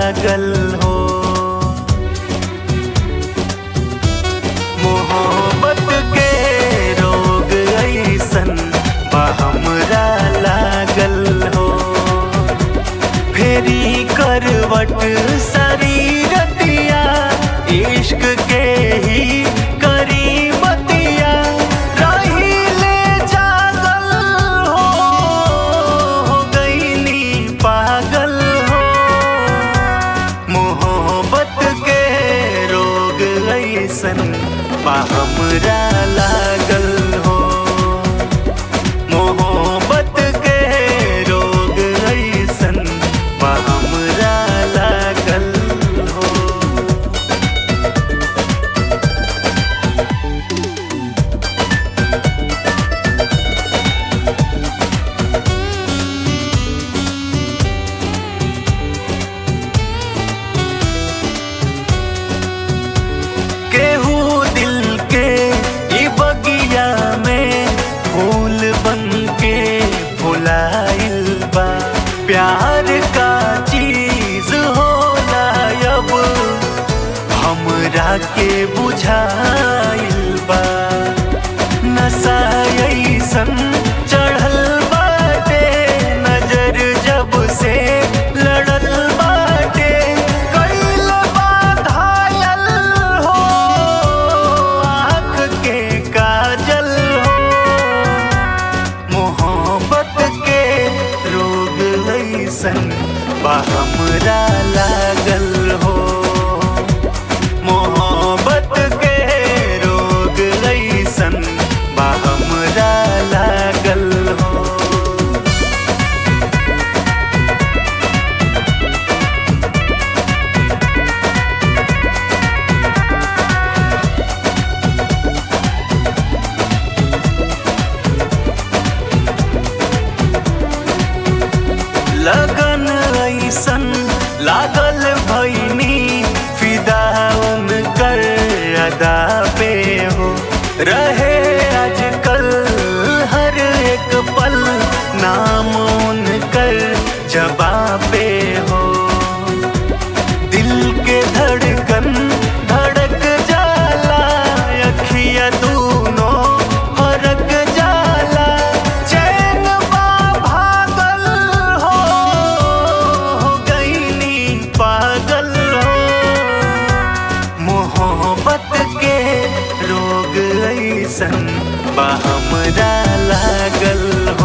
लागल हो मोहब्बत के रोग ऐसन बा हमरा लागल हो फेरी करवट शरीरतिया इश्क के ही करी बतिया रहिले जागल हो हो गईनी पागल हो मोहब्बत के रोग ऐसन बा हमरा लागल हो मोहब्बत के रोग ऐसन बा हमरा लागल हो केहू दिल के ई बगिया में फूल बन के फुलाइल बा प्यार का चीज होला अब हमरा के बुझाइल बा नशा ऐसन चढ़ल बाटे नजर जब से लड़ल बाटे कइल बा घायल हो आँख के काजल हो मोहब्बत के रोग ऐसन बा हमरा लागल हो मोहब्बत के रोग ऐसन बा हमरा लागल हो लगन ऐसन लागल भैनी फिदा उनकर अदा पे हो रहे आजकल हर एक पल नाम उनकर जबा पे हो दिल के धड़कन धड़क जाला अखिया दूनों फरक जाला चैन बा भागल हो हो गईनी पागल हो मोहब्बत के रोग ऐसन बा हमरा लागल हो